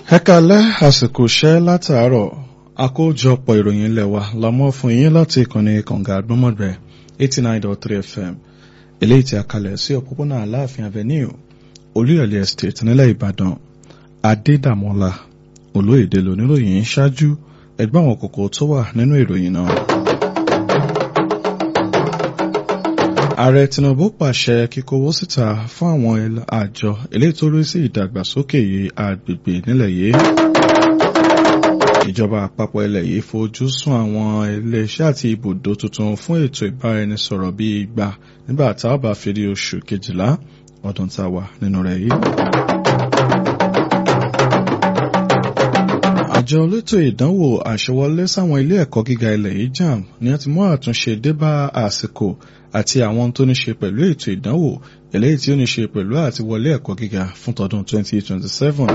ẹ kalẹ́ àsìkò iṣẹ́ látàárọ̀ àkójọpọ̀ ìròyìn ilẹ̀ wa la mọ́ fún yín láti ìkànnì kànga àgbọ́mọ̀gbẹ́ eighty nine dot three fm eléyìí tí a kalẹ̀ sí òpópónà aláàfin avenue olúyọ̀lé estate nílẹ̀ ìbàdàn adédàmọ́lá olóyèdè lóníròyìn ṣáájú ẹgbẹ́ àwọn kòkó tó wà nínú ìròyìn náà. ààrẹ tinubu pàṣẹ kíkówó síta fún àwọn àjọ eléyìí tó rí sí ìdàgbàsókè agbègbè nílẹ̀ yìí ìjọba àpapọ̀ ilẹ̀ yìí fojú sún àwọn iléeṣẹ́ àti ibùdó tuntun fún ètò ìbáraẹnisọ̀rọ̀ bíi igba nígbà tá a bá fi rí oṣù kejìlá ọdún tá a wà nínú rẹ̀ yìí. àjọ elétò ìdánwò àṣewọlé sáwọn ilé ẹ̀kọ́ gíga ilẹ̀ yìí JAMB ni a ti mú àtúnṣe dé bá àsìkò àti àwọn tó ní ṣe pẹ̀lú ètò ìdánwò eléyìí tí ó ní ṣe pẹ̀lú àti wọlé ẹ̀kọ́ gíga fún tọdún 2027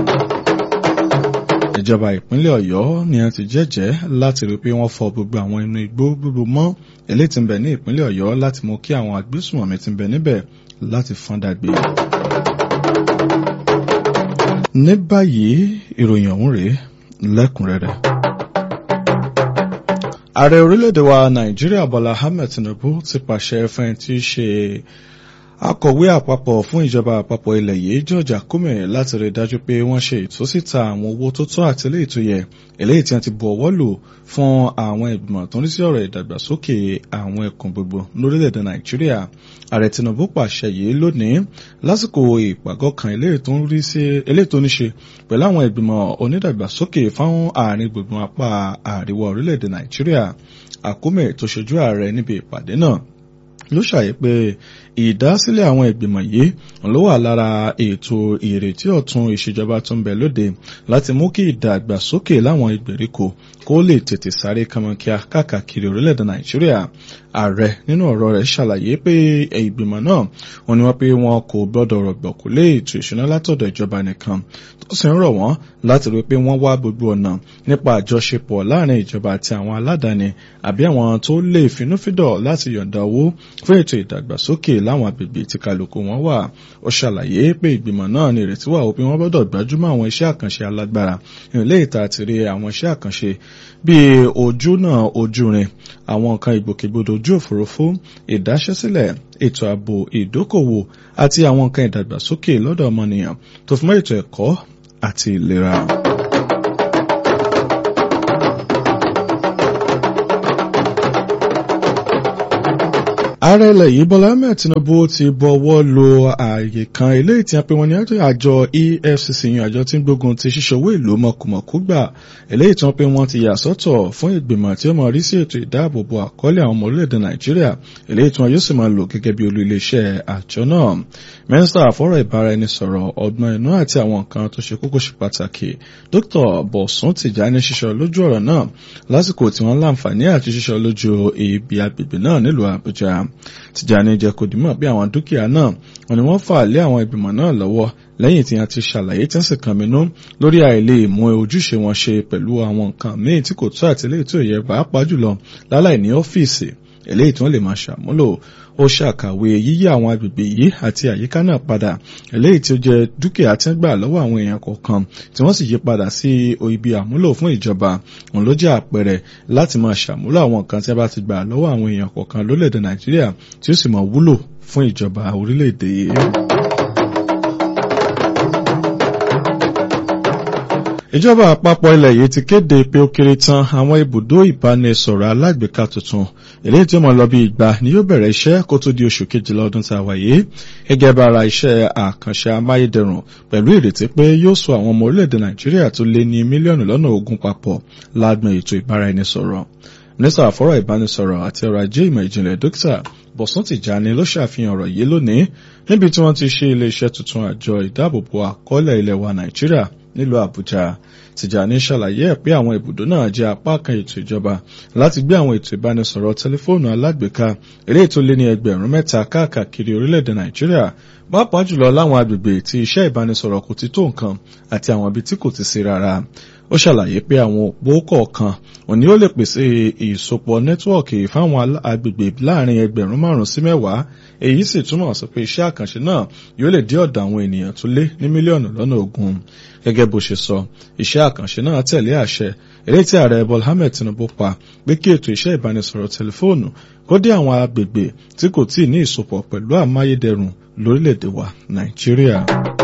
ìjọba ìpínlẹ̀ ọ̀yọ́ ni a ti jẹ́jẹ́ láti rí pé wọ́n fọ gbogbo àwọn inú igbó gbogbo mọ́ eléyìí tí ń bẹ ní ìpínlẹ̀ ọ̀yọ́ láti mú kí àwọn agbésùnmọ̀mí tí ń bẹ níbẹ̀ láti fọ́n dàgbé. ní báyìí ìròyìn ọ̀hún rèé lẹ́kùnrẹ́rẹ́. ààrẹ orílẹ̀-èdè wa nàìjíríà bọ́lá ahmed tinubu ti pàṣẹ fún ẹni tí í ṣe akọ̀wé àpapọ̀ fún ìjọba àpapọ̀ ilẹ̀ yìí george akume láti rí dájú pé wọ́n ṣe ìtúsíta àwọn owó tó tọ́ àti eléyìí tó yẹ eléyìí tí wọ́n ti bu ọwọ́ lò fún àwọn ìgbìmọ̀ tó ń rí sí ọ̀rọ̀ ìdàgbàsókè àwọn ẹkùn gbogbo lórílẹ̀‐èdè nàìjíríà ààrẹ tinubu pàṣẹ yìí lónìí lásìkò ìpàgọ́ kan eléyìí tó ní ṣe pẹ̀lú àwọn ìgbìmọ̀ onídàgbàsókè fáwọn àárín gbùngbùn apá àríwá orílẹ̀‐èdè nàìjíríà akume tó ṣojú ààrẹ níbi ìpàdé náà ló ṣàyẹ pé ìdásílẹ̀ àwọn ìgbìmọ̀ yìí ló wà lára ètò ìrètí ọ̀tun ìṣèjọba tó ń bẹ lóde láti mú kí ìdàgbàsókè láwọn ìgbèríko kó lè tètè sáré kànmọ́kíá káàkiri orílẹ̀-èdè nàìjíríà ààrẹ nínú ọ̀rọ̀ rẹ̀ ṣàlàyé pé ìgbìmọ̀ náà wọ́n ní wọ́n pé wọn kò gbọ́dọ̀ rọ̀gbọ̀kú lé ètò ìṣúná látọ̀dọ̀ ìjọba nìkan tó sì ń rọ̀ wọ́n láti rí pé wọ́n wá gbogbo ọ̀nà nípa àjọṣepọ̀ láàrin ìjọba àti àwọn aládàáni àbí àwọn tó lè finúfídọ̀ láti yọ̀ǹda owó fún ètò ìdàgbàsókè láwọn agbègbè tí kálukú wọn wà ó ṣàlàyé pé ìgbìmọ̀ náà ní ìrètí wà ó pé wọ́n gbọ́dọ̀ gbájúmọ́ àwọn iṣẹ́ àkànṣe alágbára ìrìnlẹ̀ ìta àti rí àwọn iṣẹ́ àkànṣe bíi ojú náà ojú rin àwọn nǹkan ìgbòkègbodò ojú òfurufú ìdáṣẹ́sílẹ̀ ètò ààbò ìdókòwò àti àwọn nǹkan ìdàgbàsókè lọ́dọ̀ ọmọnìyàn tó fi mọ́ ètò ẹ̀kọ́ àti ìlera. ààrẹ ilẹ̀ yìí bọ́lá ahmed tinubu ti bọ́wọ́ lo ààyè kan eléyìí tí a pè wọ́n ní àjọ efcc yan àjọ tí ń gbógun ti ṣíṣe owó ìlú mọ̀kùmọ̀kú gbà eléyìí tí wọ́n pè wọ́n ti yà sọ́tọ̀ fún ìgbìmọ̀ tí ó mọ̀ rí sí ètò ìdáàbòbò àkọọ́lẹ̀ àwọn ọmọ orílẹ̀-èdè nàìjíríà eléyìí tí wọ́n yóò sì máa lò gẹ́gẹ́ bí olú iléeṣẹ́ àjọ náà mínísítà àfọ́rọ̀ ìbáraẹnisọ̀rọ̀ ọgbọ́n inú àti àwọn nǹkan tó ṣe kókó ṣe pàtàkì dr bọ̀sùn tìjàní ṣiṣọ́ lójú ọ̀rọ̀ náà lásìkò tí wọ́n láǹfààní àti ṣiṣọ́ lójú ibi agbègbè náà nílùú àbújá Tìjàní jẹ́ kó dìmọ̀ bí àwọn dúkìá náà wọ́n ní wọ́n fà lé àwọn ìgbìmọ̀ náà lọ́wọ́ lẹ́yìn tí wọ́n ti ṣàlàyé tí wọ́n sì kàn mínú lórí àìlè mú ojúṣe wọn ṣe pẹ̀lú àwọn nǹkan míì tí kò tó àti eléyìí tó yẹ pàápàá jùlọ láláì ní ọ́fíìsì eléyìí tí wọ́n lè máa ṣàmúlò ó ṣàkàwé yíyí àwọn agbègbè yìí àti àyíká náà padà eléyìí tí ó jẹ́ dúkìá tí ń gbà lọ́wọ́ àwọn èèyàn kọ̀ọ̀kan tí wọ́n sì yí padà sí ibi àmúlò fún ìjọba òun ló jẹ́ àpẹẹrẹ láti máa ṣàmúlò àwọn nǹkan tí a bá ti gbà lọ́wọ́ àwọn èèyàn kọ̀ọ̀kan lórílẹ̀‐èdè nàìjíríà tí ó sì máa wúlò fún ìjọba orílẹ̀‐èdè yìí. ìjọba àpapọ̀ ilẹ̀ yìí ti kéde pé ó kéré tán àwọn ibùdó ìbánisọ̀rọ̀ alágbèéká tuntun eléyìí tí ó mọ̀ lọ bí ìgbà ni yóò bẹ̀rẹ̀ iṣẹ́ kó tó di oṣù kejìlá ọdún tá a wà yìí gẹ́gẹ́ bá ara iṣẹ́ àkànṣe amáyédẹrùn pẹ̀lú ìrètí pé yóò so àwọn ọmọ orílẹ̀-èdè nàìjíríà tó lé ní mílíọ̀nù lọ́nà ogún papọ̀ lágbọn ètò ìbáraẹnisọ̀rọ̀ nísà àfọ́rọ̀ ìbánisọ̀rọ̀ àti ọrọ̀ ajé ìmọ̀ ìjìnlẹ̀ dókítà bọ̀sùn tìjàni ló ṣàfihàn ọ̀rọ̀ yìí lónìí níbi tí wọ́n ti ṣe iléeṣẹ́ tuntun àjọ ìdáàbòbò àkọọ́lẹ̀ ilẹ̀ wa nàìjíríà nílùú àbújá tìjàní ṣàlàyé ẹ̀ pé àwọn ibùdó náà jẹ́ apá kan ètò ìjọba láti gbé àwọn ètò ìbánisọ̀rọ̀ tẹlifóònù alágbèéká eré tó lé ní ẹgbẹ̀rún mẹ́ta káàkiri orílẹ̀-èdè nàìjíríà pàápàá jùlọ láwọn agbègbè tí iṣẹ́ ìbánisọ̀rọ̀ kò ti tó nǹkan àti àwọn ibi tí kò ti sí rárá ó ṣàlàyé pé àwọn òpó kọ̀ọ̀kan òní ó lè pèsè ìsopọ̀ nẹ́tíwọ̀kì fáwọn agbègbè láàrin ẹgbẹ̀rún márùn sí mẹ́wàá èyí sì túmọ̀ sí pé iṣẹ́ àkànṣe náà yóò lè dé ọ̀dọ̀ àwọn ènìyàn tó lé ní mílíọ̀nù lọ́nà ogún gẹ́gẹ́ bó ṣe sọ iṣẹ́ àkànṣe náà tẹ̀lé àṣẹ eré tí ààrẹ Bọ́lá Ahmed Tinubu pa pé kí ètò iṣẹ́ ìbánisọ̀rọ̀ tẹlifóònù kó dé àwọn agbègbè tí kò tíì ní ìsopọ̀ pẹ̀lú àmáyédẹrùn lórílẹ̀‐èdè wa Nàìjíríà.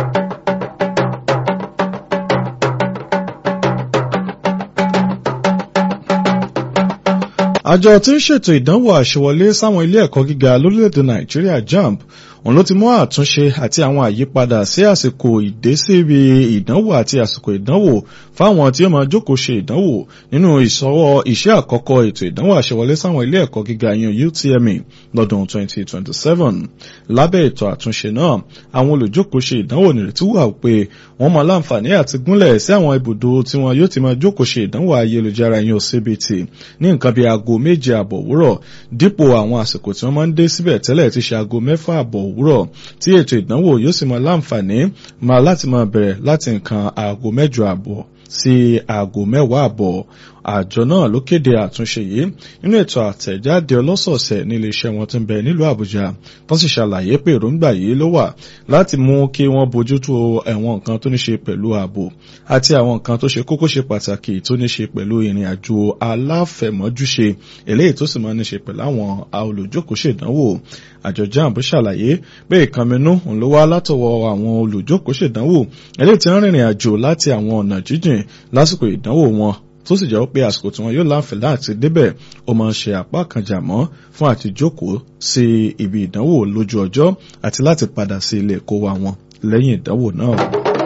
àjọ tí ń ṣètò ìdánwò àṣewọlé sáwọn ilé ẹ̀kọ́ gíga lórílẹ̀‐èdè Nàìjíríà JAMB òun ló ti mú àtúnṣe àti àwọn àyípadà sí àsìkò ìdésíbi ìdánwò àti àsìkò ìdánwò fáwọn tí ó máa jókòó ṣe ìdánwò nínú ìsọwọ́ iṣẹ́ àkọ́kọ́ ètò ìdánwò àṣewọlé sáwọn ilé ẹ̀kọ́ gíga yan UTME lọ́dún 2027 lábẹ́ ètò àtúnṣe náà àwọn olùjókòó ṣe ìdánwò nírètí wà pé wọ́n máa láǹfààní àti gúnlẹ̀ sí àwọn ibùdó tí wọn yóò ti máa jókòó ṣe ìdánwò ayélujára yan CBT ní nǹkan bíi aago méje àbọ̀ òwúrọ̀ dípò àwọn àsìkò tí wọ́n máa ń dé síbẹ̀ tẹ́lẹ̀ ti ṣe aago mẹ́fà àbọ̀ òwúrọ̀ tí ètò ìdánwò yóò sì máa láǹfààní máa láti máa bẹ̀rẹ̀ láti nǹkan aago mẹ́jọ àbọ̀ sí aago mẹ́wàá àbọ̀ àjọ náà ló kéde àtúnṣe yìí nínú ètò àtẹ̀jáde ọlọ́sọ̀ọ̀sẹ̀ ní iléeṣẹ́ wọn tó ń bẹ nílùú Àbújá wọ́n sì ṣàlàyé pé èròǹgbà yìí ló wà láti mú kí wọ́n bójútó ẹ̀wọ̀n nǹkan tó ní ṣe pẹ̀lú ààbò àti àwọn nǹkan tó ṣe kókó ṣe pàtàkì tó ní ṣe pẹ̀lú ìrìn àjò aláfẹ̀mọ́júṣe eléyìí tó sì máa ní ṣe pẹ̀lú àwọn olùjókòó-ṣèdánwò àjọ JAMB ṣàlàyé pé ìkànnínú òun ló wá látọwọ́ àwọn olùjókòó-ṣèdánwò eléyìí tí ń rìnrìn àjò láti àwọn ọ̀nà jíjìn lásìkò ìdánwò wọn tó sì jẹ́ pé àsìkò tí wọ́n yóò láǹfẹ̀ láti débẹ̀ ó máa ń ṣe àpá kan jà mọ́ fún àti jókòó sí ibi ìdánwò lójú ọjọ́ àti láti padà sí ilé ẹ̀kọ́ wa wọn lẹ́yìn ìdánwò náà.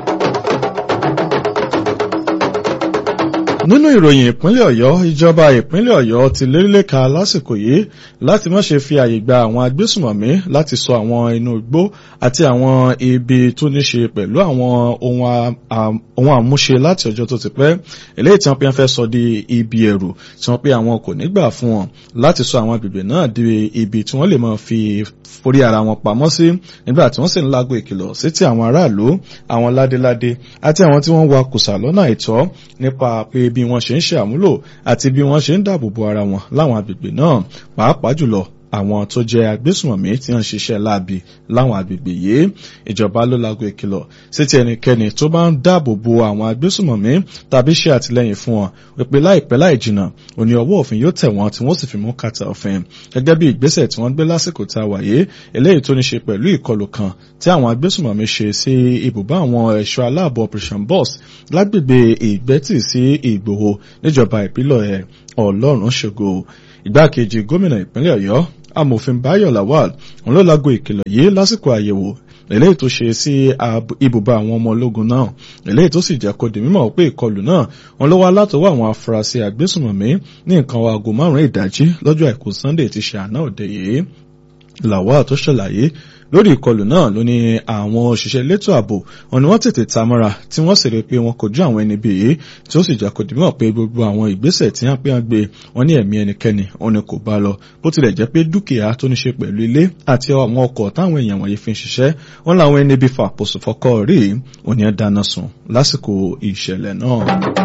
nínú ìròyìn ìpínlẹ̀ ọ̀yọ́ ìjọba ìpínlẹ̀ ọ̀yọ́ ti lérílẹ̀ka lásìkò yìí láti má ṣe fi àyè gba àwọn agbésùmọ̀mí láti sọ àwọn inú igbó àti àwọn ibi tó ní ṣe pẹ̀lú àwọn ohun àmúṣe láti ọjọ́ tó ti pẹ́ eléyìí tí wọ́n pe wọ́n fẹ́ sọ di ibi ẹ̀rù tí wọ́n pe àwọn kò ní gbà fún wọn láti sọ àwọn agbègbè náà di ibi tí wọ́n lè máa fi forí ara wọn pamọ́ sí nígbà tí wọ́n sì ń lágbo ìkìlọ̀ sí ti àwọn aráàlú àwọn ládéládé àti àwọn tí wọ́n wa kùsà lọ́nà àìtọ́ nípa pé bí wọ́n ṣe ń ṣe àmúlò àti bí wọ́n ṣe ń dáàbò bo ara wọn láwọn agbègbè náà pàápàá jùlọ àwọn tó jẹ́ agbésùnmọ̀mí tí wọ́n ń ṣiṣẹ́ láabi láwọn agbègbè yìí ìjọba ló lago ìkìlọ̀ sí ti ẹnikẹ́ni tó bá ń dáàbò bo àwọn agbésùnmọ̀mí tàbí ṣe àtìlẹ́yìn fún wọn wípé láìpẹ́ láì jìnnà òní ọwọ́ òfin yóò tẹ̀ wọ́n tí wọ́n sì fi mú kàtà òfin gẹ́gẹ́ bí ìgbésẹ̀ tí wọ́n gbé lásìkò tá a wà yìí eléyìí tó ní ṣe pẹ̀lú ìkọlù kan tí àwọn agbésùnmọ̀mí ṣe sí ibùbá àwọn ẹ̀ṣọ́ aláàbò operation boss lágbègbè ìgbẹ́tì sí ìgbòho níjọba ìpínlẹ̀ ọlọ́run ṣògo ìgbákejì gómìnà ìpínlẹ̀ ọ̀yọ́ amòfin Báyọ̀ Lawal òun ló lágo ìkìlọ̀ yìí lásìkò àyẹ̀wò eléyìí tó ṣe sí ibùba àwọn ọmọ ológun náà eléyìí tó sì jẹ́ kó di mímọ̀ pé ìkọlù náà òun ló wá látọwọ́ àwọn afurasí agbésùnmọ̀mí ní nǹkan aago márùn-ún ìdájí lọ́jọ́ àìkú Sunday ti ṣe àná òde yìí Lawal tó ṣàlàyé lórí ìkọlù náà ló ní àwọn òṣìṣẹ́ elétò ààbò wọn ni wọ́n tètè tamọ́ra tí wọ́n sì rí pé wọn kojú àwọn ẹni bí yìí tí ó sì jẹ́ kó dìmọ̀ pé gbogbo àwọn ìgbésẹ̀ tí wọ́n pé wọ́n gbé wọn ní ẹ̀mí ẹnikẹ́ni òun ni kò bá lọ bó tilẹ̀ jẹ́ pé dúkìá tó ní ṣe pẹ̀lú ilé àti àwọn ọkọ̀ táwọn èèyàn wọ̀nyí fi ń ṣiṣẹ́ wọn làwọn ẹni bí fàpọ̀sù fọkọ̀ rí òun ni ẹ dáná sun lásìkò ìṣẹ̀lẹ̀ náà.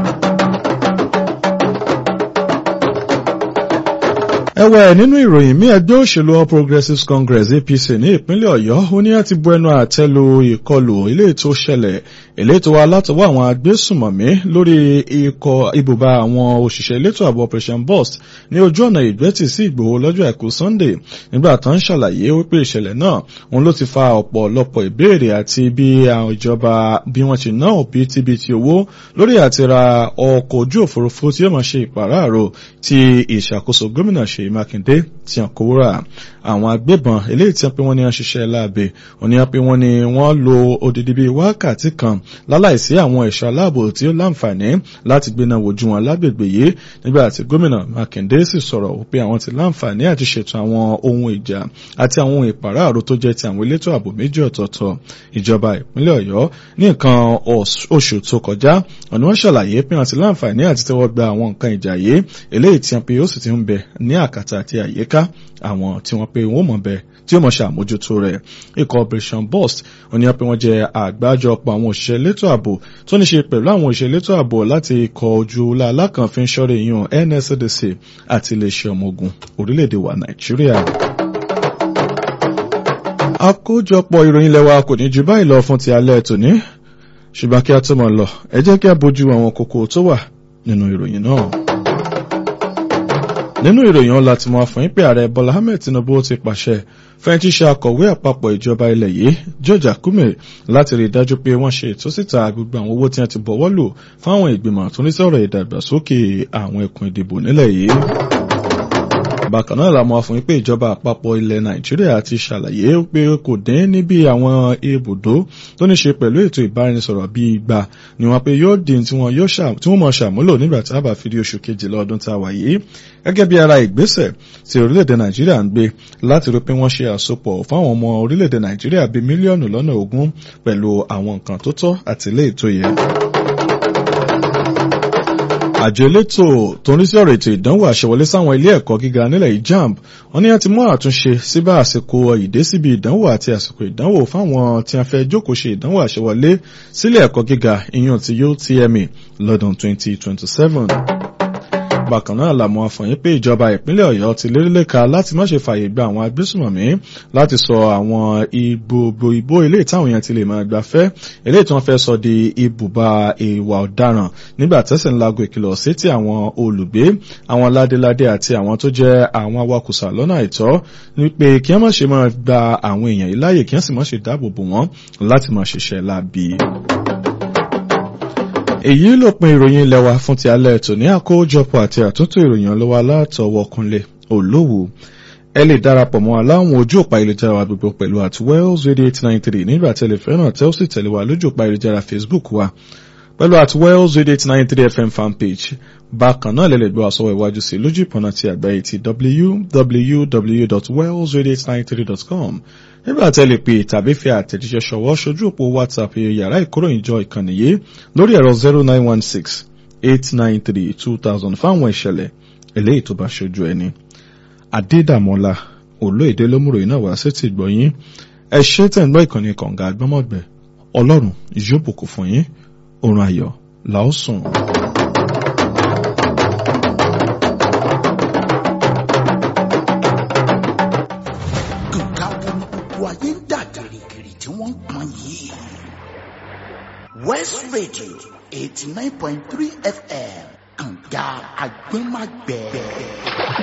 ẹ̀wẹ̀ nínú ìròyìn mí ẹgbẹ́ òṣèlú All Progressives Congress APC ní ìpínlẹ̀ Ọ̀yọ́ ó ní láti bu ẹnu àtẹ́ lu ìkọlù ilé tó ṣẹlẹ̀ ilé tó wá látọwọ́ àwọn agbésùmọ̀mí lórí ikọ̀ ibùba àwọn òṣìṣẹ́ elétò ààbò Operation Burst ní ojú ọ̀nà ìgbẹ́tì sí Ìgbòho lọ́jọ́ àìkú Sunday nígbà tó ń ṣàlàyé wípé ìṣẹ̀lẹ̀ náà òun ló ti fa ọ̀pọ̀lọpọ̀ ìbéèrè àti bí àwọn ìjọba bí wọ́n ti ná òbítíbitì owó lórí àti ra ọkọ̀ ojú òfurufú tí yóò máa ṣe ìpàráàrò tí ìṣàkóso gómìnà ṣe Ṣèyí Mákindé tí wọn kó wúrà àwọn agbébọn eléyìí tí wọn pé wọn ní wọn ṣiṣẹ́ láabe wọn ní wọn pé wọn ní wọn lo odidi bíi wákàtí kan láláìsí àwọn ẹ̀ṣọ́ aláàbò tí ó láǹfààní láti gbéná wojú wọn lágbègbè yìí nígbà tí gómìnà Mákindé sì sọ̀rọ̀ pé àwọn ti láǹfààní àti ṣètò àwọn ohun ìjà àti àwọn ohun ìpàráàrò tó jẹ́ ti àwọn elétò ààbò méjì ọ̀tọ̀ọ̀tọ̀ ìjọba ìpínlẹ̀ Ọ̀yọ́ ní nǹkan oṣù tó kọjá ọ̀nà wọn ṣàlàyé pé wọn ti láǹfààní àti tẹ́wọ́ gba àwọn nǹkan ìjà yìí eléyìí tí wọn pe ó sì ti ń bẹ ní àkàtà àti àyíká àwọn tí wọ́n pe wọ́n mọ̀ bẹ́ẹ̀ tí ó mọ̀ ṣàmójútó rẹ̀ ikọ̀ operation burst òní pé wọ́n jẹ́ àgbájọpọ̀ àwọn òṣìṣẹ́ elétò ààbò tó ní ṣe pẹ̀lú àwọn òṣìṣẹ́ elétò ààbò láti ikọ̀ ojú alákànfin ṣọ́rẹ̀ yìí NSCDC àti iléeṣẹ́ ọmọ ogun orílẹ̀-èdè wa Nàìjíríà àkójọpọ̀ ìròyìn lẹ́wà kò ní ju báyìí lọ fún ti alẹ́ tòní ṣùgbọ́n kí a tó mọ̀ lọ ẹ jẹ́ kí a bójú àwọn kókó tó wà nínú ìròyìn náà. nínú ìròyìn ọ̀la tí mo fún yín pé ààrẹ Bọ́lá Ahmed Tinubu ti pàṣẹ fẹ́ẹ́ tí ṣe akọ̀wé àpapọ̀ ìjọba ilẹ̀ yìí George Akume láti rí i dájú pé wọ́n ṣe ìtúsíta gbogbo àwọn owó tí wọ́n ti bọ̀wọ́ lò fáwọn ìgbìmọ̀ tó ní sọ̀rọ̀ ìdàgbàsókè àwọn ẹkùn ìdìbò nílẹ̀ yìí bákan náà la mọ̀ fún pé ìjọba àpapọ̀ ilẹ̀ nàìjíríà ti ṣàlàyé pé kò dín níbi àwọn ibùdó tó ní ṣe pẹ̀lú ètò ìbáraẹnisọ̀rọ̀ bíi igba ni wọ́n pé yóò dín tí wọ́n mọ̀ ṣàmúlò nígbà tí a bá fi di oṣù kejìlá ọdún tá a wà yìí gẹ́gẹ́ bí ara ìgbésẹ̀ tí orílẹ̀-èdè nàìjíríà ń gbé láti rí pé wọ́n ṣe àsopọ̀ fáwọn ọmọ orílẹ̀-èdè nàìjíríà bíi mílíọ̀nù lọ́nà ogún pẹ̀lú àwọn nǹkan tó tọ́ àti ilé ètò yẹn àjọ elétò tó ń rí sí ọ̀rọ̀ ètò ìdánwò àṣewọlé sáwọn ilé ẹ̀kọ́ gíga nílẹ̀ yìí JAMB wọ́n ní láti mú àtúnṣe síbá àsìkò ìdé síbi ìdánwò àti àsìkò ìdánwò fáwọn tí a fẹ́ jókòó ṣe ìdánwò àṣewọlé sílé ẹ̀kọ́ gíga ìyàn ti UTME lọ́dún 2027 bákan náà làmọ́ àfọ̀yín pé ìjọba ìpínlẹ̀ ọ̀yọ́ ti lérílẹ̀ka láti má ṣe fààyè gba àwọn agbésùmọ̀mí láti sọ àwọn ìgbògbò ìbò ilé ìtàwọn èèyàn ti lè máa gbafẹ́ ilé tí wọ́n fẹ́ sọ di ibùba ìwà ọ̀daràn nígbà tẹ́sẹ̀ ń lago ìkìlọ̀ sí ti àwọn olùgbé àwọn ládéládé àti àwọn tó jẹ́ àwọn awakùsà lọ́nà àìtọ́ wípé kí wọ́n má ṣe máa gba àwọn èèyàn yìí láàyè kí wọ́n sì má ṣe dáàbò bò wọ́n láti máa ṣiṣẹ́ láabi èyí ló pin ìròyìn ilẹ̀ wa fún ti alẹ́ tòní àkójọpọ̀ àti àtúntò ìròyìn ọlọ́wọ́ alátọwọ́ kunlé olówó ẹ lè darapọ̀ mọ́ aláwọn ojú òpá ìlújára wa gbogbo pẹ̀lú at wells radio eight nine three nígbà tẹ́lẹ̀ fẹ́ràn tẹ́ ó sì tẹ̀lé wa lójú òpá ìlújára facebook wa pẹ̀lú at wells radio eight nine three fm fanpage bákan náà lè lè gbọ́ àsọwọ́ ìwájú sí lójú ìpọ̀nà ti àgbáyé ti www.wellsradio893.com nígbà tẹ́ lè pè tàbí fi àtẹ̀jíṣẹ́ ṣọwọ́ ṣojú òpó whatsapp yàrá ìkóròyìnjọ ìkànnì yìí lórí ẹ̀rọ zero nine one six eight nine three two thousand fáwọn ìṣẹ̀lẹ̀ eléyìí tó bá ṣojú ẹni. adédàmọ́lá olóyèdè lómùrò iná wá sí ti gbọ̀yìn ẹ ṣe tẹ̀ ń gbọ́ ìkànnì kànga àgbọ́mọ̀gbẹ́ ọlọ́run yóò bùkún fún yín oorun ayọ̀ làásùn. ayé ń dà gìrìgìrì tí wọ́n ń pọn yìí. West Radio eighty nine point three FM kànga àgbẹ̀màgbẹ̀.